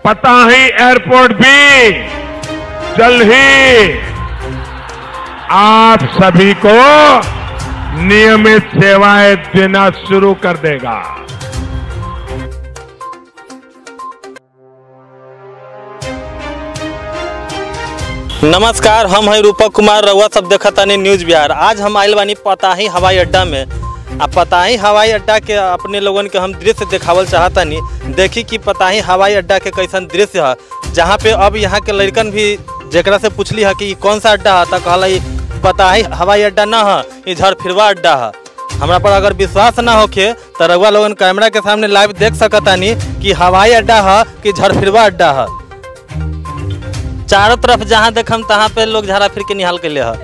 पताही एयरपोर्ट भी जल्द ही आप सभी को नियमित सेवाएं देना शुरू कर देगा नमस्कार हम हैं रूपक कुमार रउआ सब देखतानी न्यूज बिहार आज हम आइल बानी पताही हवाई अड्डा में आ पताही हवाई अड्डा के अपने लोगन के हम दृश्य देखावल चाहतानी देखी कि पताही हवाई अड्डा के कैसन दृश्य है जहाँ पे अब यहाँ के लड़कन भी जेकरा से पूछली है कि ई कौन सा अड्डा है तो कहला ई पताही हवाई अड्डा ना है ये झरफिरवा अड्डा है हमरा पर अगर विश्वास ना होखे तो रउआ लोगन कैमरा के सामने लाइव देख सकतानी कि हवाई अड्डा है कि झरफिरवा अड्डा है चारों तरफ जहाँ देखम तहाँ पे लोग झाड़ा फिर के निहाल के ले है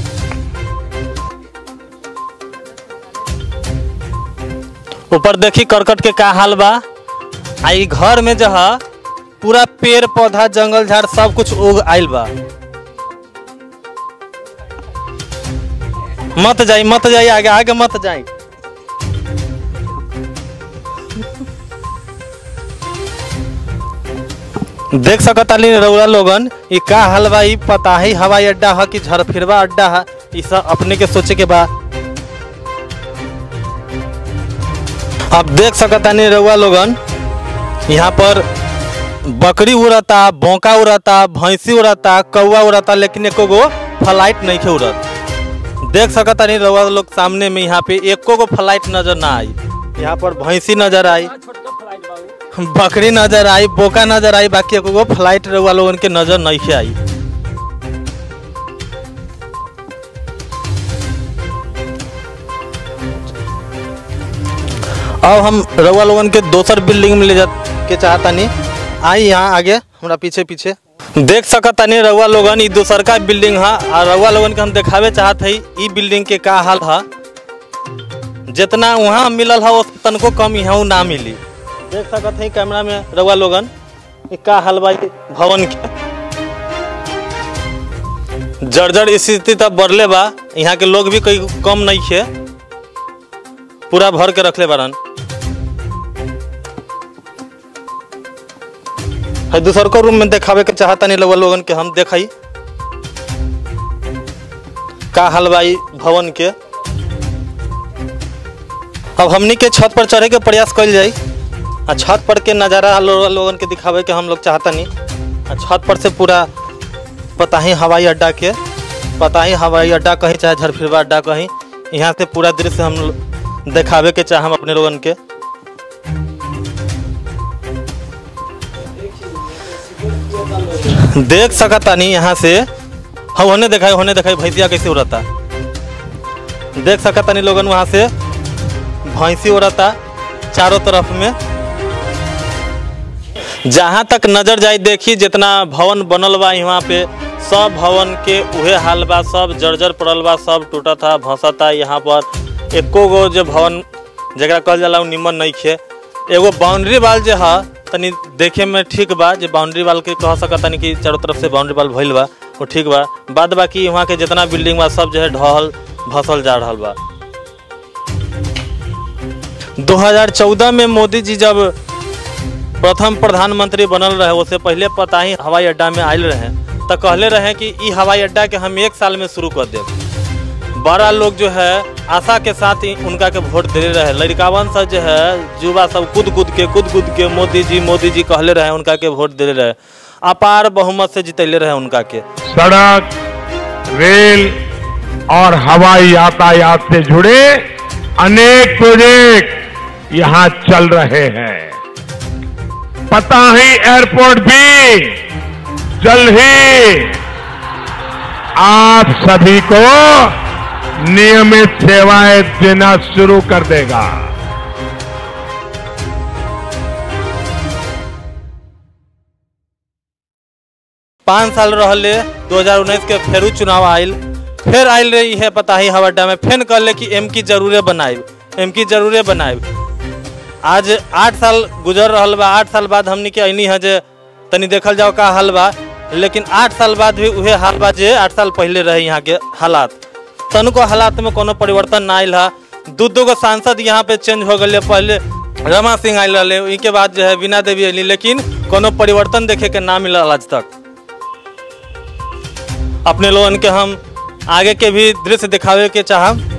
ऊपर देखी करकट के का हाल बा आ ई घर में जो है पूरा पेड़ पौधा जंगल झाड़ सब कुछ उग आइल बा मत जाई मत जाई आगे आगे मत जाई देख सकताली रउरा लोगन ई का हाल बा ई पताही हवाई अड्डा है कि झरफिरवा अड्डा है ई सब अपने के सोचे के बा अब देख सकतानी रउआ लोगन यहाँ पर बकरी उड़ता बोका उड़ता भैंसी उड़ता कौआ उड़ता लेकिन एको गो फ्लाइट नहीं खे उड़त देख सकतानी रउआ लोग सामने में यहाँ पे एको गो फ्लाइट नजर ना आई यहाँ पर भैंसी नजर आई बकरी नजर आई बोका नजर आई बाकी एको गो फ्लाइट रउआ लोगन के नजर नहीं आई अब हम रउआ लोगन के दोसर बिल्डिंग में ले जा के चाहतानी आई यहाँ आगे हमरा पीछे पीछे देख सकतानी रउआ लोगन ई दोसर का बिल्डिंग है और रउआ लोगन के हम देखावे चाहत हई ई बिल्डिंग के का हाल है जितना वहाँ मिलल है उस तनको कम यहाँ ना मिली देख सकत हई कैमरा में रउआ लोगन ई का हाल बा ई भवन के जर्जर स्थिति तब बढ़ले बा यहाँ के लोग भी कोई कम नहीं खे पूरा भर के रखले बारन है दूसर को रूम में देखावे के चाहता नहीं लोग लोगन के हम देखाई का हाल बा ई भवन के अब हमनी के छत पर चढ़े के प्रयास कल जाई आ छत पर के नज़ारा लो- लोगन के दिखावे के हम लोग चाहता नहीं आ छत पर से पूरा पताही हवाई अड्डा के पताही हवाई अड्डा कहीं चाहे झरफिरवा अड्डा कहीं यहाँ से पूरा दृश्य हम लो- देखावे के चाहम अपने लोगन के देख सकतानी यहाँ से हाँ होने दिखाई होने दिखाई भैंसिया कैसे उड़ता देख सकतानी लोगन वहाँ से भैंसी उड़ता चारों तरफ में जहाँ तक नजर जाए देखी जितना भवन बनल बा यहाँ पे सब भवन के उहे हाल बा सब जर्जर पड़ल बा सब टूटता भसता यहाँ पर एको गो जो भवन जरा कहल जाला उ निमन नहीं खे एगो बाउंड्री वाल जो है तनी देखे में ठीक बा जो बाउंड्री वाल के कह सकत तनी कि चारों तरफ से बाउंड्री वाल भइल बा वो ठीक बा बाद बाकी वहाँ के जितना बिल्डिंग बा सब जो है ढहल भसल जा रहल बा 2014 में मोदी जी जब प्रथम प्रधानमंत्री बनल रहे उससे पहले पता ही हवाई अड्डा में आयल रहे तो कहले रहे कि ई हवाई अड्डा के हम एक साल में शुरू कर देब बड़ा लोग जो है आशा के साथ ही उनका के वोट दे रहे लड़कावन सब जो है युवा सब कूद कूद के कूद कूद के मोदी जी मोदी जी कहले रहे उनका के वोट दे रहे अपार बहुमत से जितैले रहे उनका के सड़क रेल और हवाई यातायात से जुड़े अनेक प्रोजेक्ट यहां चल रहे हैं पता ही एयरपोर्ट भी जल्द ही आप सभी को नियमित सेवाएं देना शुरू कर देगा पाँच साल रहले 2019 के फेरू चुनाव आयल फिर आयल रही है पता ही हवा अड्डा में फिर कहले कि एम की जरूरे बनाए एम की जरूरे बनाए आज आठ साल गुजर रहल बा आठ साल बाद हमनी के अनी है जे तनी देखल जाओ का हाल बा लेकिन आठ साल बाद भी उहे हाल बा जे आठ साल पहले रहे यहाँ के हालात तनको हालात में कोनो परिवर्तन ना आयल है दू दू गो सांसद यहाँ पे चेंज हो गए पहले रमा सिंह आयल रहे के बाद जो है बीना देवी अली लेकिन कोनो परिवर्तन देखे के ना मिलल आज तक अपने लोगन के हम आगे के भी दृश्य दिखावे के चाहब